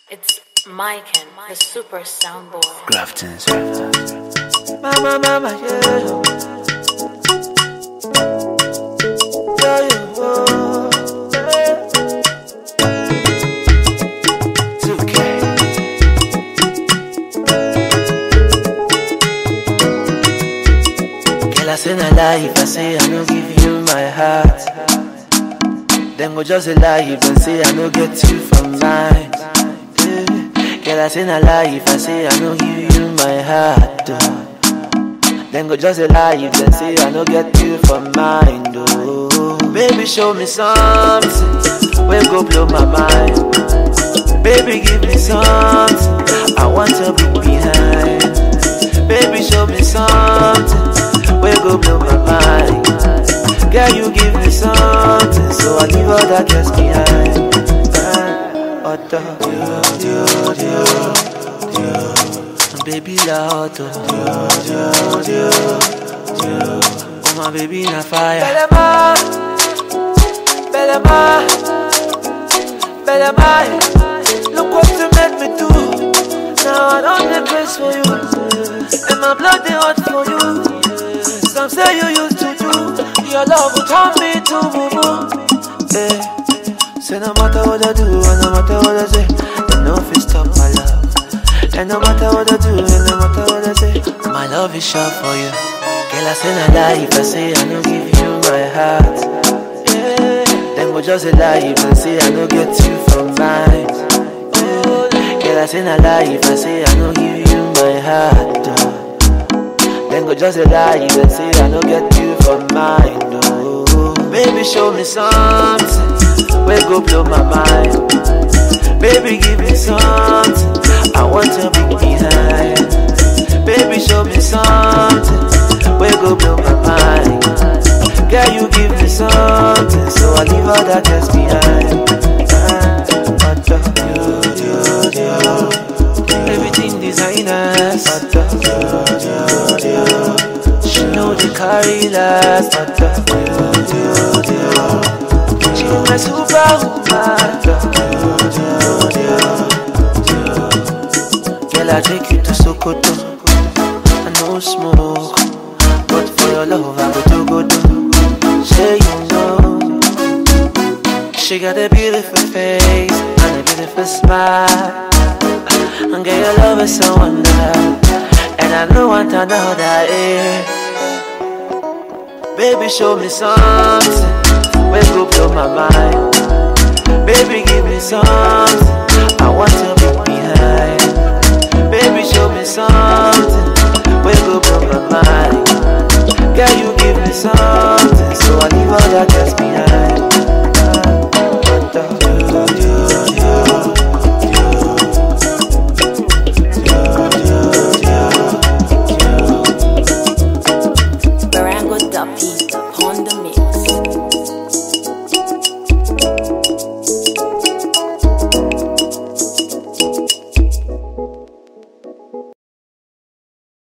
It's Mike and the super soundboard. Grafton's. Mama, mama, yeah. Yeah, yeah, oh, yeah. 2K. Girl, I say na lie if I say I no give you my heart. Then go just a lie if I say I no get you for mine. Yeah. Girl, I say na lie if I say I no give you my heart. Oh. Then go just a lie if they say I no get you for mine. Oh. Baby, show me something. We go blow my mind. Baby, give me something. I want to be behind. Baby, show me something. We go blow my mind. Girl, you give me something, so I leave all that just behind. Ah, Otto, dio, dio, dio, dio. Baby, la Otto, dio, dio, dio, dio. Oh my baby, na fire. Belema, Belema, Belema. Look what you made me do. Now I don't the grace for you, and my blood they hot for you. Some say you used to do your love will turn me to boo boo. Eh. Say no matter what I do, and no matter what I say, they no fit stop my love. And no matter what I do, and no matter what I say, my love is sure for you. Girl, I say no lie if I say I no give you my heart. Yeah. Then go just a lie if I say I no get you from mine. Yeah. Girl, I say no lie if I say I no give you my heart. Oh. Then go just a lie if I say I no get you for mine. Oh. Baby, show me something. We go blow my mind. Baby, give me something. I want to be behind. Baby, show me something. We go blow my mind. Girl, you give me something, so I leave all that just behind. Ah, Otto, dio, dio, dio. Everything designers. Otto, dio, dio, dio. She know the carry last. Otto, dio, dio, dio. She my superwoman. Dio, dio, dio. Girl, I take you to Sokoto. I no smoke, but for your love I go to go do. Say you know, she got a beautiful face and a beautiful smile. And girl, your love is so wonderful, and I don't want another. Eh. Baby, show me something, we go blow my mind. Baby, give me something, I want to be behind. Baby, show me something. We go blow my mind. Girl, you give me something.